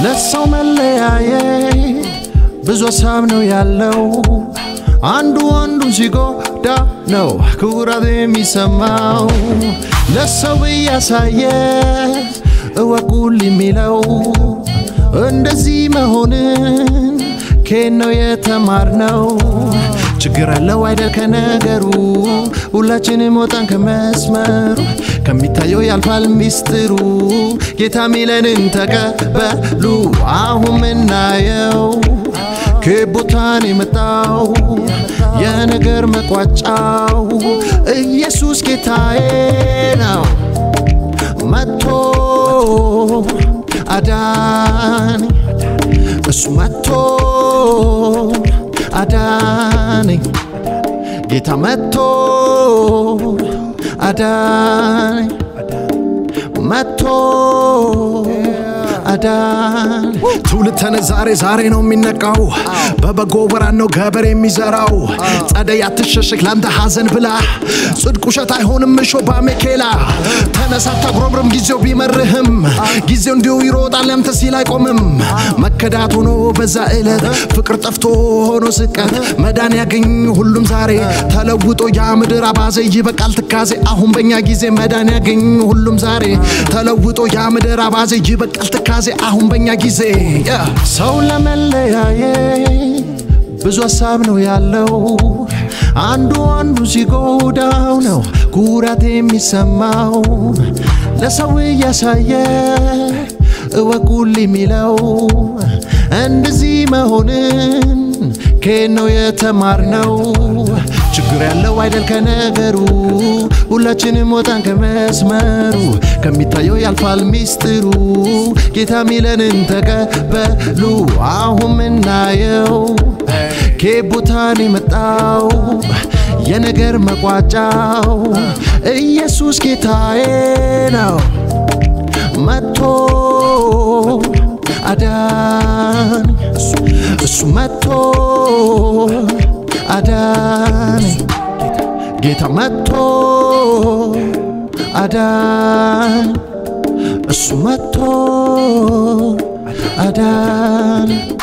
ለሰው መለያየት ብዙ ሀሳብ ነው ያለው። አንዱ አንዱን ሲጎዳ ነው ኩራት የሚሰማው። ለሰው እያሳየ እወቁል የሚለው እንደዚህ መሆንን ከየት ነው የተማርነው? ችግር አለው አይደል ከነገሩ ሁላችንም ወጣን ከመስመሩ ከሚታየው ያልፋል ሚስጥሩ ጌታ ሚለንን ተቀበሉ አሁን ምናየው ከቦታን የመጣው የነገር መቋጫው ኢየሱስ ጌታዬ ነው መጥቶ አዳነኝ እሱ መጥቶ አዳነኝ ጌታ መጥቶ አዳነኝ መጥቶ አዳን ትውልድ ተነ ዛሬ ዛሬ ነው የሚነቃው በበጎ ወራት ነው ገበር የሚዘራው ጸደይ አትሸሽግ ላንተ ሐዘን ብላ ጽድቅ ውሸት አይሆንም እሾ ባሜኬላ ተነሳ አታጉረምርም ጊዜው ቢመርህም ጊዜው እንዲሁ ይሮጣል ያንተ ሲል አይቆምም መከዳት ሆኖ በዛ ዕለት ፍቅር ጠፍቶ ሆኖ ስቀት መዳን ያገኝ ሁሉም ዛሬ ተለውጦ ያ ምድር አባዜ ይበቃል ትካዜ አሁን በእኛ ጊዜ መዳን ያገኝ ሁሉም ዛሬ ተለውጦ ያ ምድር አባዜ ይበቃል ትካዜ አሁን በእኛ ጊዜ ሰው ለመለያየት ብዙ ሀሳብ ነው ያለው። አንዱ አንዱ ሲጎዳው ነው ኩራት የሚሰማው። ለሰው እያሳየ እወቁል የሚለው እንደዚህ መሆንን ከየት ነው የተማርነው? ችግር ያለው አይደል ከነገሩ ሁላችንም ወጣን ከመስመሩ ከሚታየው ያልፋል ሚስጥሩ ጌታ ሚለንን ተቀበሉ አሁን ምናየው ከቦታን የመጣው የነገር መቋጫው ኢየሱስ ጌታዬ ነው መጥቶ አዳን እሱ መጥቶ አዳነኝ ጌታ መጥቶ አዳን እሱ መጥቶ አዳን